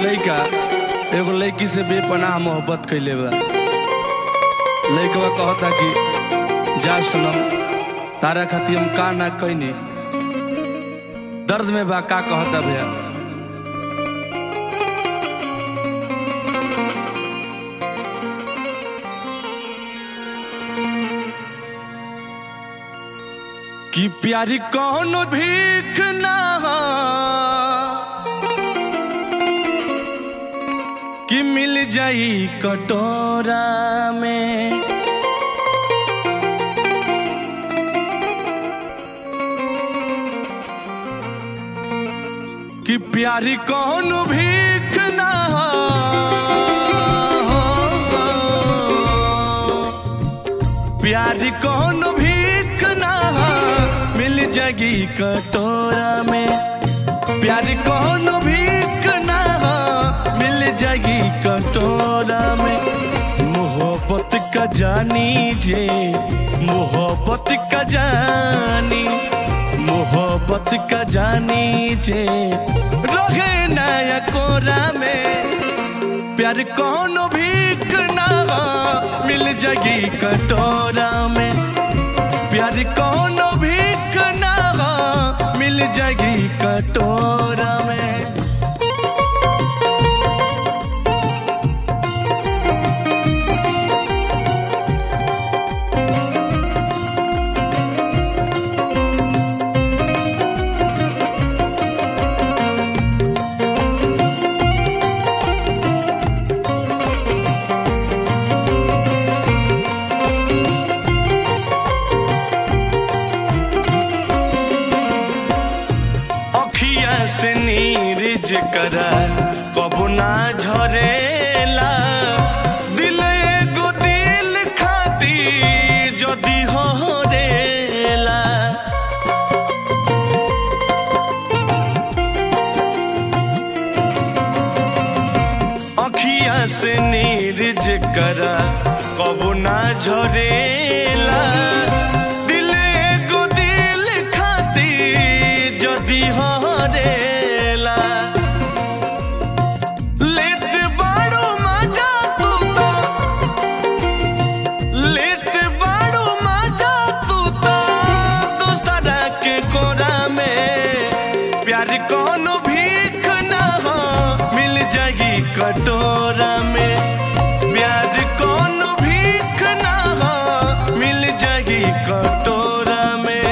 लइका एगो लड़की से बेपनाह मोहब्बत कैले बा लइकवा कहता कि जा सनम तारा खातिर हम का ना कैनी दर्द में बा का कहता भैया कि प्यारी कौन भीख ना हो कि मिल जाई कटोरा में कि प्यारी कौन भीख ना हो प्यारी कौन भीख ना हो मिल जाएगी कटोरा में प्यारी कौन भीख ना हो मिल जाएगी कटोरा में मोहब्बत का जानी जे मोहब्बत का जानी मोहब्बत का जानी जे रोहे नया कोरा में प्यार कौन भीख ना हो मिल जाएगी कटोरा में प्यार कौन भीख ना हो मिल जाएगी कटोरा में अखिया से नीरज करा कबू ना झरेला दिल एगो दिल खाती जदी हो रेला अखिया से नीरज करा कबू ना झरेला दिल एगो दिल खाती जदी हरेला लेत बाड़ू मजा तू तो लेत बाड़ू मजा तू तो दूसरा के कोरा में प्यार कौन भीख ना हो मिल जाएगी कटोरा में प्यार कौन भीख ना हो मिल जाएगी कटोरा में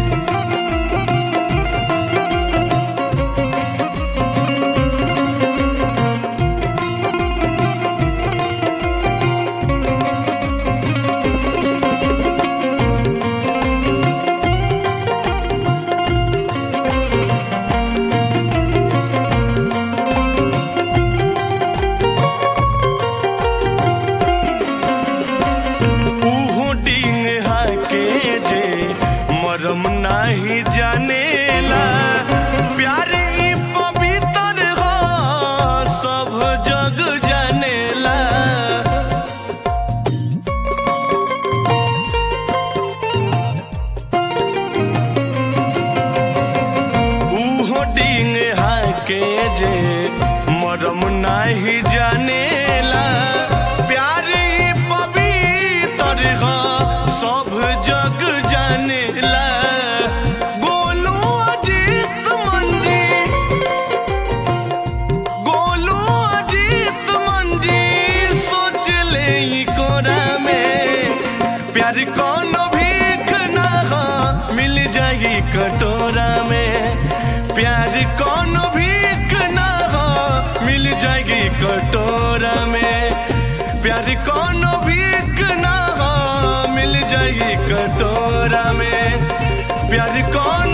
उहु डिंग हाके जे मरम नाही जानेला प्यार ई पवित्र हो सब जग जानेला उहो डिंग हाके जे मरम नाही जानेला प्यार ई पवित्र हो सब जग जानेला गोलू अजीत मंजी गोलू अजीत मंजी सोच ले ई कोरा में प्यार कौन भीख ना हो मिल जाएगी कटोरा में प्यार कौन भीख ना हो मिल जाएगी कटोरा में प्यार कौन भीख ना हो मिल जाएगी कटोरा में प्यार कौन